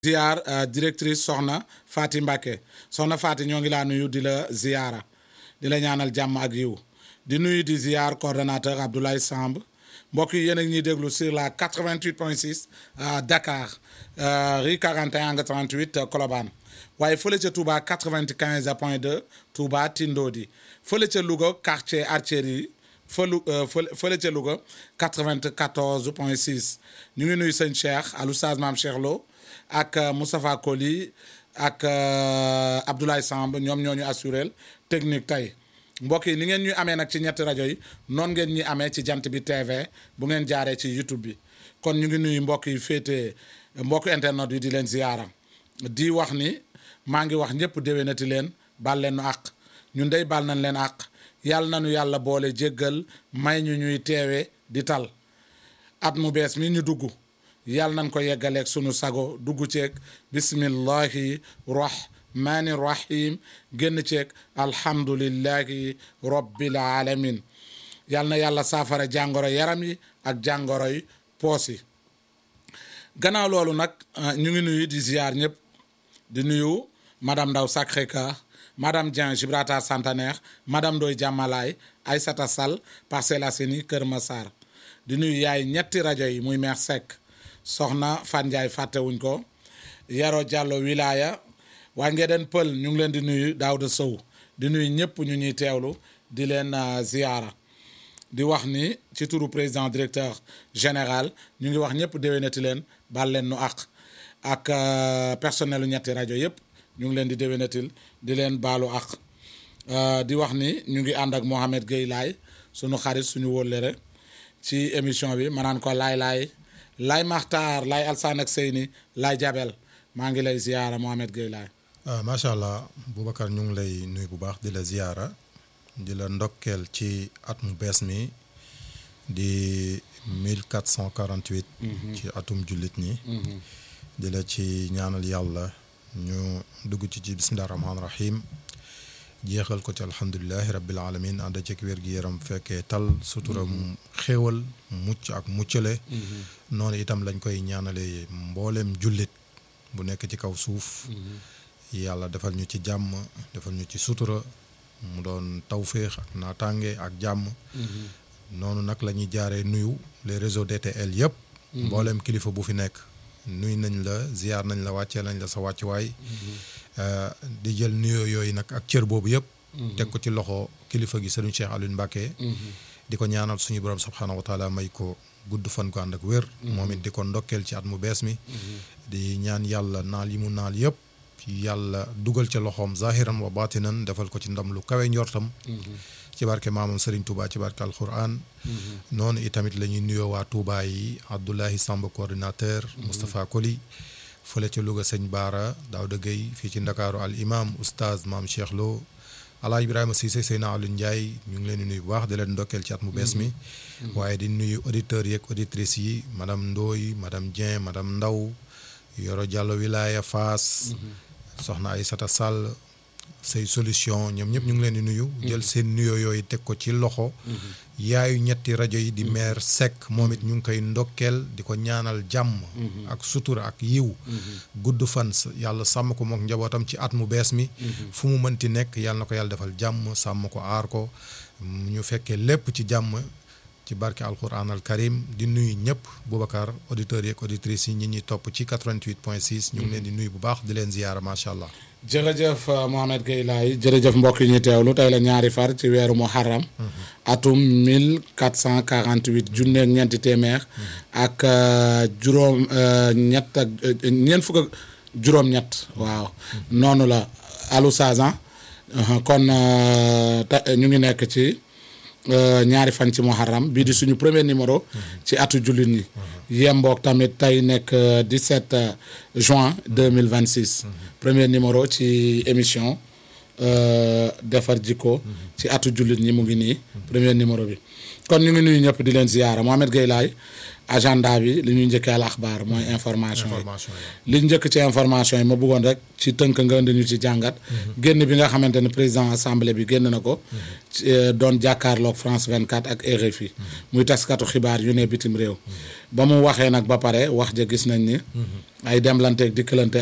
ziar directrice soxna Faty Mbacké soxna Faty ñoo ngi laa nuyu di la ziara di la ñaanal jàmm ak yiw di nuyu di ziar coordonnateur Abdoulaye Samb mbokk yi yéen a ngi ñuy déglu sur la 88.6 à Dakar rue 41 angle 38 Colobane waaye fële ca Touba 95 point 2 Touba Tindodi fële ca Louga quartier Artillerie fëlu fële ca Louga 94 point 6 ñu ngi nuyu sëñ Cheikh Aloustaaz Maam Cheikh Lo ak Moustapha Koli ak Abdoulaye Samb ñoom ñoo ñu assuré technique tey mbokk yi ni ngeen ñuy amee nag ci ñetti rajo yi noonu ngeen ñuy amee ci jant bi TV bu ngeen jaaree ci YouTube bi kon ñu ngi nuyu mbokk yi féete mbokk internet yi di leen ziyaara di wax ni maa ngi wax ñëpp déwénati leen bal leen nu àq ñun dey bal nañ leen àq yàlla nañu yàlla boole jéggal may ñu ñuy teewe di tal at mu bees mi ñu dugg yàlla nañ ko yeggaleeg sunu sago dugg ceeg bismillahi rahmani rahim génn ceeg alhamdulillahi rabbil alamin yàlla na yàlla saafara jàngoro yaram yi ak jàngoro yi poos yi gannaaw loolu nag ñu ngi nuyu di ziar ñëpp di nuyu madame Ndaw Sacré-Cœur madame Dieng Gibraltar Centenaire madame Ndoye Diamalaye Aïssata Sall Parcelles Assainies Kër Massar di nuyu yaay ñetti rajo yi muy Mère Seck soxna Fan Ndiaye fàttewuñ ko Yaro Diallo wilaya waa Ngeden Pël ñu ngi leen di nuyu Daouda Sow di nuyu ñëpp ñu ñuy teewlu di leen ziara di wax ni ci turu président directeur général ñu ngi wax ñëpp déwénati leen bal leen nu àq ak personnel ñetti rajo yëpp ñu ngi leen di déwénatil di leen baalu àq di wax ni ñu ngi ànd ak Mohamed Gueye Laay suñu xarit suñu wóllëre ci émission bi ma naan ko laay laay laay maxtaar laay alsaan ak seyni laay jabel maa ngi lay ziyaara Mohamed Gueye Laay macha allah Boubacar ñu ngi lay nuyu bu baax di la ziyaara di la ndokkeel ci at mu bees mi di 1448 ci atum jullit ñi di la ci ñaanal yàlla ñu dugg ci ci bismillahi rahmaani rahim jeexal ko ci alhamdulilahi rabbil alamin ànd ceeg wér-gi-yaram fekkee tal sutura mu xéewal mucc ak muccale noonu itam lañ koy ñaanale mbooleem jullit bu nekk ci kaw suuf yàlla defal ñu ci jàmm defal ñu ci sutura mu doon tawféex ak naataange ak jàmm noonu nag la ñuy jaaree nuyu les réseaux DTL yëpp mbooleem kilifa bu fi nekk nuy nañ la ziyaar nañ la wàccee nañ la sa wàccuwaay di jël nuyoo yooyu nag ak cër boobu yëpp teg ko ci loxo kilifa gi sëriñ Cheikh Alioune Mbacké di ko ñaanal suñu borom subhaanahu wa taala may ko gudd fan ko ànd ak wér moom it di ko ndokkeel ci at mu bees mi di ñaan yàlla naal yi mu naal yëpp yàlla dugal ca loxoom zahiran wa batinan defal ko ci ndam lu kawe njortam ci barke maamam Serigne Touba ci barke alquran noonu itamit la ñuy nuyoo waa Touba yi Abdoulahi Samb coordinateur Moustapha Koli fële ca Louga sëñ Baara Daouda Gueye fii ci Ndakaaru al imam oustaz maam Cheikh Lo Alaaji Ibrahima Cissé Seyna Aliou Ndiaye ñu ngi leen di nuyu bu baax di leen ndokkeel ci at mu bees mi waaye di nuyu auditeurs yeeg auditrices yi madame Ndoye madame Dieng madame Ndaw Yoro Diallo Wilaya Fass soxna Aïssata Sall say solution ñoom ñëpp ñu ngi leen di nuyu jël seen nuyoo yooyu teg ko ci loxo yaayu ñetti rajo yi di maire Seck moom it ñu ngi koy ndokkeel di ko ñaanal jàmm ak sutura ak yiw gudd fan yàlla sàmm ko mook njabootam ci at mu bees mi fu mu mënti nekk yàlla na ko yàlla defal jàmm sàmm ko aar ko ñu fekkee lépp ci jàmm ci barke alquran al karim di nuyu ñëpp Boubacar auditeurs yeeg auditrices yi ñi ñuy topp ci 88 point 6 ñu ngi leen di nuyu bu baax di leen ziyaara macha allah jërëjëf Mohamed Gueye Laay jërëjëf mbokk yi ñuy teewlu tey la ñaari far ci weeru muharram atum 1448 junneeg ñeenti téeméer ak juróom ñett ak ñeent fukk ak juróom-ñett waaw noonu la alu sazan kon ñu ngi nekk ci ñaari fan ci muharram bii di suñu premier numéro ci atu jullit ñi yemboog tamit tey nekk 17 juin 2026 premier numéro ci émission defar jikko ci atu jullit ñi mu ngi nii premier numéro bi kon ñu ngi nuyu ñëpp di leen ziyaara Mohamed Gueye laay agenda bi li ñuy njëkkee al axbaar mooy information yi information yi li njëkk ci information yi ma bëggoon rek ci tënk nga indi ñu ci jàngat génn bi nga xamante ne président assemblée bi génn na ko ci, euh, doon jàkkaarloog France 24 ak RFI muy taskatu xibaar yu ne bitim réew ba mu waxee nag ba pare wax ja gis nañ ni ay demlanteeg dikkalante